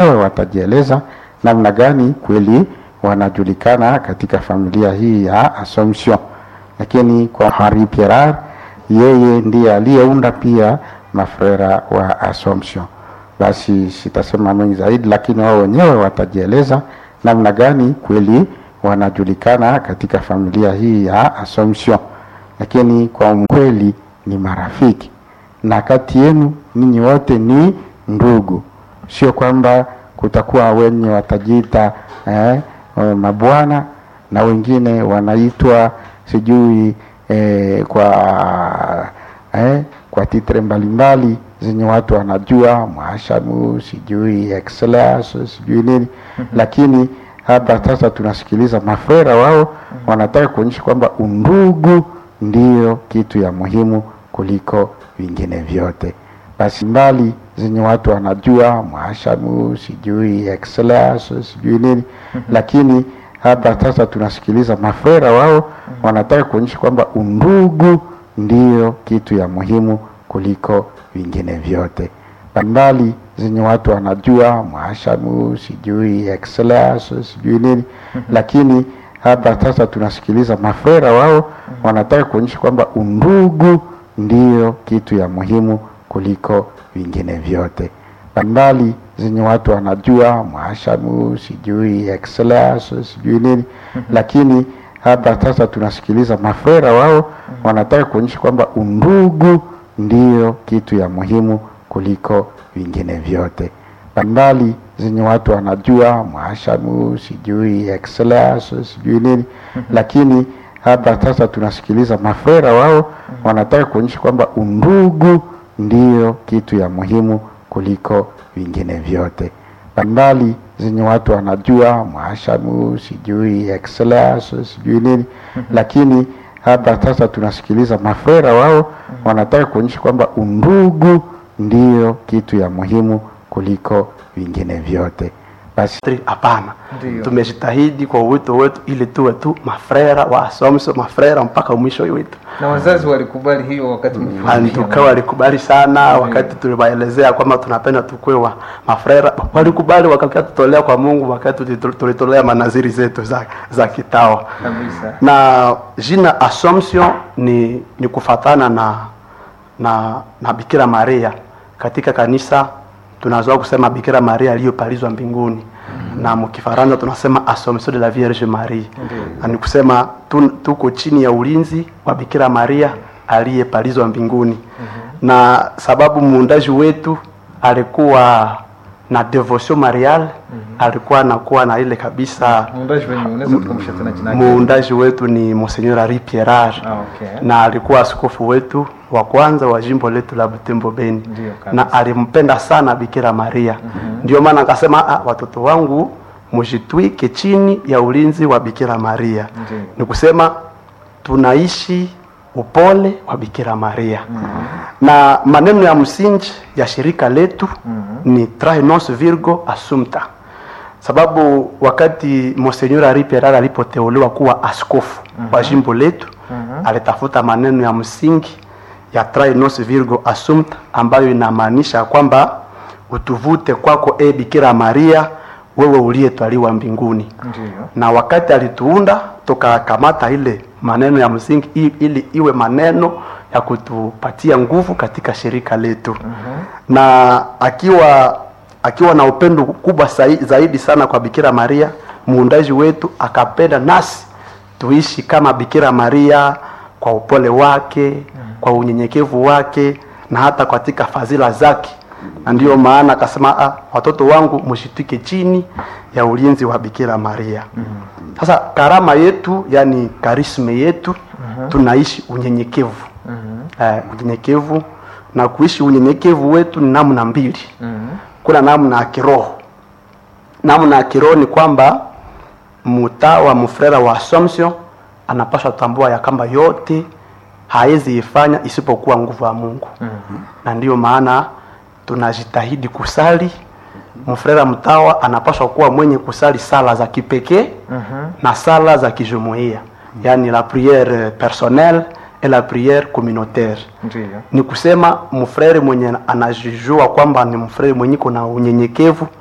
watajieleza namna gani kweli wanajulikana katika familia hii ya Assumption. Lakini kwa Henri Pierre, yeye ndiye aliyeunda pia mafrera wa Assumption. Basi sitasema mengi zaidi, lakini wao wenyewe watajieleza namna gani kweli wanajulikana katika familia hii ya Assumption. Lakini kwa kweli ni marafiki, na kati yenu ninyi wote ni ndugu, sio kwamba kutakuwa wenye watajiita eh, mabwana na wengine wanaitwa sijui eh, kwa eh, kwa titre mbalimbali zenye watu wanajua mwashamu sijui excellence sijui nini mm -hmm. Lakini hapa sasa tunasikiliza mafrera wao mm -hmm. wanataka kuonyesha kwamba undugu ndiyo kitu ya muhimu kuliko vingine vyote basi mbali zenye watu wanajua mwashamu sijui excellence sijui nini mm -hmm. Lakini hapa sasa tunasikiliza mafrera wao mm -hmm. wanataka kuonyesha kwamba undugu ndiyo kitu ya muhimu kuliko vingine vyote mbali zenye watu wanajua mwashamu sijui excellence sijui nini mm -hmm. Lakini hapa sasa tunasikiliza mafrera wao mm -hmm. wanataka kuonyesha kwamba undugu ndiyo kitu ya muhimu kuliko vingine vyote mbali zenye watu wanajua mwashamu sijui excellence sijui nini mm -hmm. Lakini hapa sasa tunasikiliza mafrera wao mm -hmm. wanataka kuonyesha kwamba undugu ndiyo kitu ya muhimu kuliko vingine vyote mbali zenye watu wanajua mwashamu sijui excellence sijui nini mm -hmm. Lakini hapa sasa tunasikiliza mafrera wao mm -hmm. wanataka kuonyesha kwamba undugu ndiyo kitu ya muhimu kuliko vingine vyote mbali zenye watu wanajua mwashamu sijui excellence sijui nini mm -hmm. Lakini hapa sasa tunasikiliza mafrera wao mm -hmm. wanataka kuonyesha kwamba undugu ndiyo kitu ya muhimu kuliko vingine vyote basi hapana, tumejitahidi kwa uwito wetu ili tuwe tu mafrera wa Assumption, mafrera mpaka mwisho wetu. Na wazazi walikubali hiyo wakati tukawa walikubali sana Ndiyo. Wakati tuliwaelezea kwamba tunapenda tukue wa mafrera walikubali, wakakia tutolea kwa Mungu wakati tulitolea manaziri zetu za, za kitawa kabisa. Na jina Assumption ni, ni kufatana na, na, na Bikira Maria katika kanisa tunazoea kusema Bikira Maria aliyopalizwa mbinguni mm -hmm. na mkifaransa tunasema Assomption de la Vierge Marie mm -hmm. na ni kusema tu, tuko chini ya ulinzi wa Bikira Maria aliyepalizwa mbinguni mm -hmm. na sababu muundaji wetu alikuwa na devotion marial mm -hmm. alikuwa anakuwa na ile kabisa. Muundaji wetu ni Monseigneur Henri Pierre ah, okay. na alikuwa askofu wetu wa kwanza wa jimbo letu la Butembo Beni na alimpenda sana Bikira Maria mm -hmm. Ndio maana akasema ah, watoto wangu mujitwike chini ya ulinzi wa Bikira Maria mm -hmm. Ni kusema tunaishi upole wa Bikira Maria mm -hmm. na maneno ya msingi ya shirika letu mm -hmm. ni Trae nos Virgo Assumpta, sababu wakati Monseigneur Henri Pierre alipoteuliwa kuwa askofu mm -hmm. wa jimbo letu mm -hmm. alitafuta maneno ya msingi ya Trae nos Virgo Assumpta ambayo inamaanisha kwamba utuvute kwako e Bikira Maria wewe uliyetwaliwa mbinguni. Ndiyo. Na wakati alituunda tukakamata ile maneno ya msingi ili iwe maneno ya kutupatia nguvu katika shirika letu. Mhm. Na akiwa akiwa na upendo kubwa zaidi sana kwa Bikira Maria, muundaji wetu akapenda nasi tuishi kama Bikira Maria kwa upole wake, kwa unyenyekevu wake na hata katika fadhila zake na ndiyo maana akasema ah, watoto wangu mshitike chini ya ulinzi wa Bikira Maria. Sasa mm -hmm. karama yetu yani karisme yetu mm -hmm. tunaishi unyenyekevu mm -hmm. eh, unyenyekevu na kuishi unyenyekevu wetu ni namna mbili mm -hmm. kuna namna ya kiroho. Namna ya kiroho ni kwamba mtawa mfrera wa Assumption anapaswa tambua ya kwamba yote hawezi ifanya isipokuwa nguvu ya Mungu mm -hmm. na ndiyo maana tunajitahidi kusali. Mfrera mtawa anapaswa kuwa mwenye kusali sala za kipekee mm -hmm. na sala za kijumuiya mm -hmm. yani la priere personnelle et la priere communautaire. Ndiyo. Ni kusema mfrere mwenye anajijua kwamba ni mfrere mwenye kuna unyenyekevu